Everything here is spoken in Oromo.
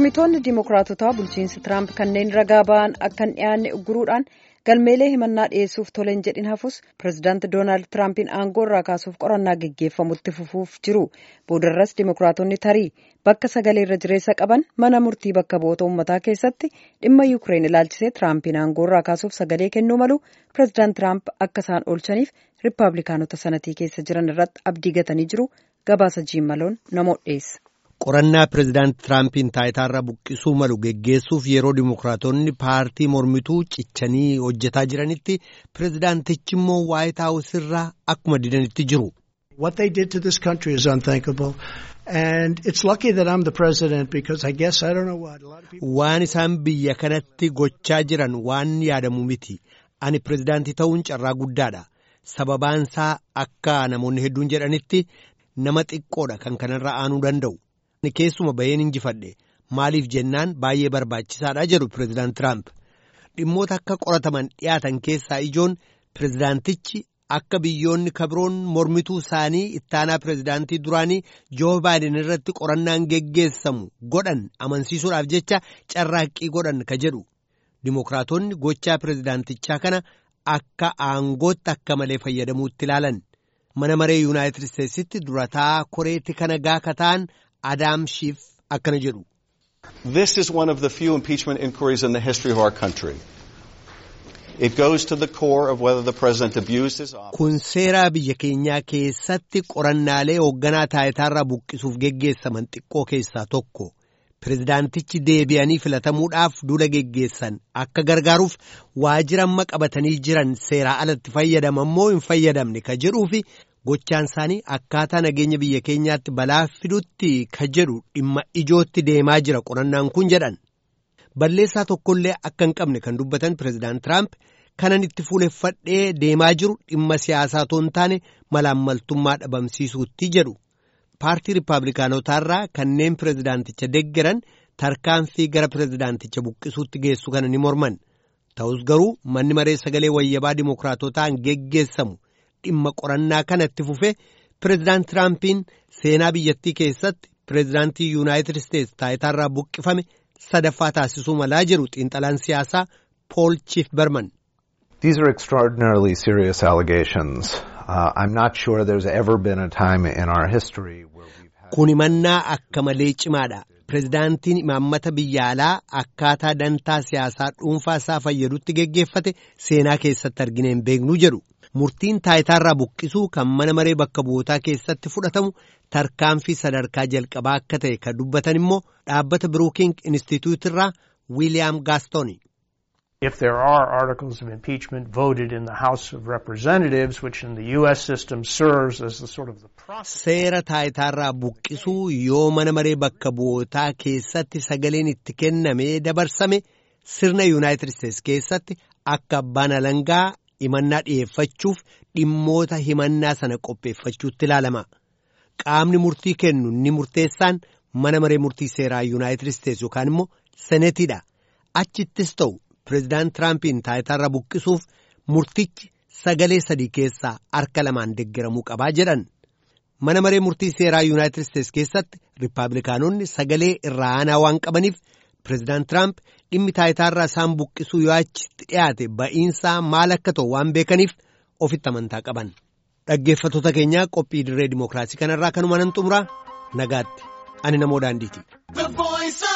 mormitoonni dimokiraatotaa bulchiinsi tiraamp kanneen ragaa ba'an akka hin dhiyaanne ugguruudhaan galmeelee himannaa dhiyeessuuf toleen jedhin hafus pirezidaanti doonaald tiraampiin aangoo irraa kaasuuf qorannaa geggeeffamutti fufuuf jiru boodarras dimokiraatonni tarii bakka sagalee irra jireessa qaban mana murtii bakka bu'oota uummataa keessatti dhimma yuukireen ilaalchisee tiraampiin aangoo irraa kaasuuf sagalee kennuu malu pirezidaant tiraamp akka isaan oolchaniif riippaabilikaanota sanatii keessa jiran irratti abdii gatanii jiru gabaasa jiimmaloon namoota dhiyeessa. qorannaa pireezidaanti tiraampiin taayitaarra buqqisuu malu geggeessuuf yeroo dimokiraatonni paartii mormituu cichanii hojjetaa jiranitti pireezidaantichi immoo waayit haawus irraa akkuma didanitti jiru. What they did to this country is unthinkable. And it's lucky that I'm the president because I guess I don't know what. A lot of people... Waan isaan biyya kanatti gochaa jiran waan yaadamu miti. Ani pireezidaantii ta'uun carraa guddaadha. Sababaansaa akka namoonni hedduun jedhanitti nama xiqqoodha kan kanarra aanuu danda'u. Ani keessuma baheen injifadhe maaliif jennaan baay'ee barbaachisaadha jedhu pireezidaant Tiraamp. Dhimmoota akka qorataman dhiyaatan keessaa ijoon pireezidaantichi akka biyyoonni kabiroon mormituu isaanii ittaanaa pireezidaantii duraanii joo baayiden irratti qorannaan geggeessamu godhan amansiisuudhaaf jecha carraaqqii godhan ka jedhu. Dimookiraatonni gochaa pireezidaantichaa kana akka aangootti akka malee fayyadamuutti ilaalan. Mana maree Yuunaayitid Isteetsitti durataa koreetti kana gaaka ta'an Adaam Shiif akkana jedhu. This is one of the few impeachment inquiries in the history of our country. It goes to the core of whether the president abused his office. Kun seeraa biyya keenyaa keessatti qorannaalee hoogganaa taayitaarraa buqqisuuf geggeessaman xiqqoo keessaa tokko. Pireezidaantichi deebi'anii filatamuudhaaf duula geggeessan akka gargaaruuf waajjira amma qabatanii jiran seeraa alatti fayyadaman moo hin fayyadamne ka jedhuufi gochaan isaanii akkaataa nageenya biyya keenyaatti balaa fidutti ka jedhu dhimma ijootti deemaa jira qorannaan kun jedhan. Balleessaa tokkollee akka hin qabne kan dubbatan pireezidaant Tiraamp kanan itti fuuleffadhee deemaa jiru dhimma siyaasaa otoo hin taane malaammaltummaa dhabamsiisuutti jedhu. Paartii Riippaabilikaanotaarraa kanneen pireezidaanticha deggeran tarkaanfii gara pireezidaanticha buqqisuutti geessu kana ni morman. Ta'us garuu manni maree sagalee wayyabaa dimookiraatotaan geggeessamu. dhimma qorannaa kanatti fufe pireezidaant Tiraampiin seenaa biyyattii keessatti pireezidaantii Yuunaayitid Isteetsi taayitaarraa buqqifame sadaffaa taasisuu malaa jiru xiinxalaan siyaasaa Pool Chief Berman. These are extraordinarily serious allegations. Uh, I'm not sure there's ever been a time in our history where we've had... Kun himannaa akka malee cimaadha. Pireezidaantiin imaammata biyya alaa akkaataa dantaa siyaasaa dhuunfaa isaa fayyadutti geggeeffate seenaa keessatti argine hin beeknu jedhu. Murtiin taayitaarraa buqqisuu kan mana maree bakka bu'ootaa keessatti fudhatamu tarkaanfii sadarkaa jalqabaa akka ta'e kan dubbatan immoo dhaabbata Brooking Institute irraa Wiiliyaam Gaastoni. If there are articles of impeachment voted in the House of Representatives, which in the U.S. system serves as the sort of the process. Seera taayitaarraa buqqisuu yoo mana maree bakka bu'ootaa keessatti sagaleen itti kennamee dabarsame sirna Yuunaayitid Isteetsi keessatti akka abbaan alangaa himannaa dhiyeeffachuuf dhimmoota himannaa sana qopheeffachuutti ilaalama. Qaamni murtii kennu ni murteessaan mana maree murtii seeraa Yuunaayitid Isteetsi yookaan immoo senetiidha. Achittis ta'u pireezidaant Tiraampiin taayitaarra buqqisuuf murtichi sagalee sadii keessaa harka lamaan deeggaramuu qabaa jedhan. Mana maree murtii seeraa Yuunaayitid Isteetsi keessatti Riippaabilikaanonni sagalee irraa aanaa waan qabaniif pireezidaant Tiraamp dhimmi taayitaarraa isaan buqqisuu yoo achitti dhiyaate ba'iinsaa maal akka ta'u waan beekaniif ofitti amantaa qaban. Dhaggeeffattoota keenyaa qophii dirree dimookiraasii kanarraa kanuma nan xumuraa nagaatti ani namoo daandiiti.